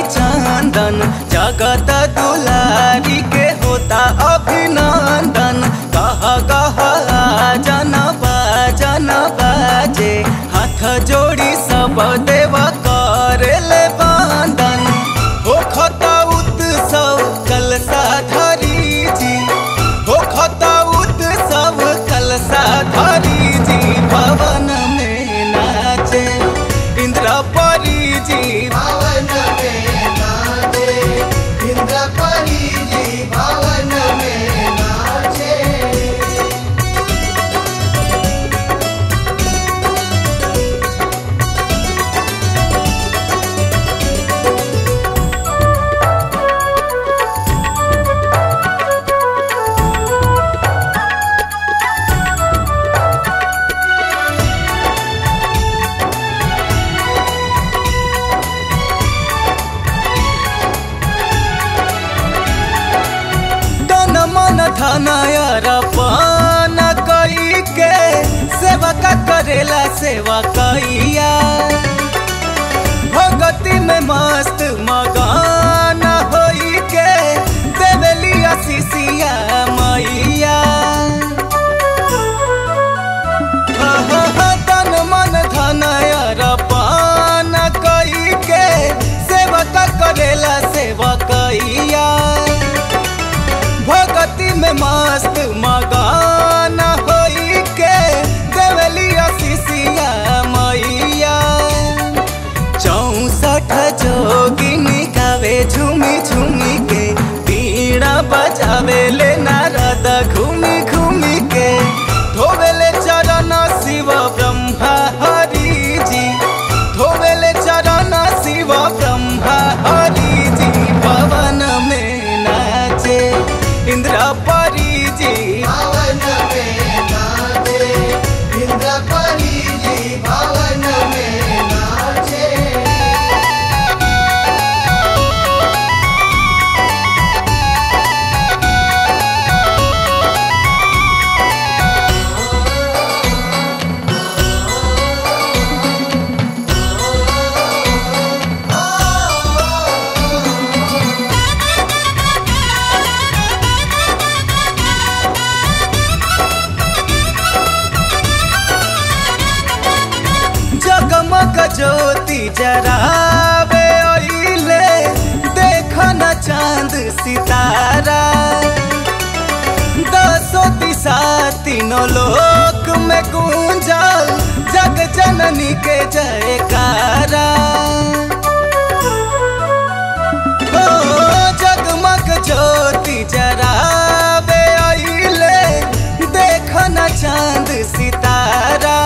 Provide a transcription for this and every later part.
चंदन जगत दुलारी के होता अभिनंदन कह कह जन जन बाजे हाथ जोड़ी सब देव करेले बंदन हो खता उत्सव कलसा धरी जी हो खता उत्सव कलसा धरी जी भवन में नाचे इंद्र परी जी भवन में नाचे इंद्रपरी जी भवन में नाचे तन मन धन अरपन कई के सेवका करेला सेवा कैया भगति में मस्त मगन होई के देवेली आशीषिया मैया तन मन धन अरपन कई के सेवका करेला सेवा कैया भगति में मस्त मगान होई के देवली आशीषिया मैया चौसठ जोगिनी गावे झूमी झूमी के पीड़ा बजावे ले नारद घूमी घूमी के धोवेले चरण शिव ब्रह्मा हरि जी धोवेले चरण शिव ब्रह्मा हरि जी भवन में नाचे इंद्र परी जी भवन में नाचे इंद्रपरी जी भवन में नाचे जगमग ज्योति जरावे ओइले देख न चांद सितारा दसो दिशा तीनों लोक में गूंजल जग जननी के जयकारा ओ जगमग ज्योति जरावे ओइले देख न चांद सितारा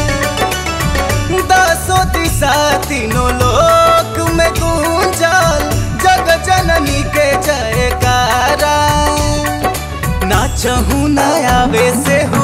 दसो दिशा तीनों लोक में गूंजल जग जननी के जयकारा नाचहु न आवे से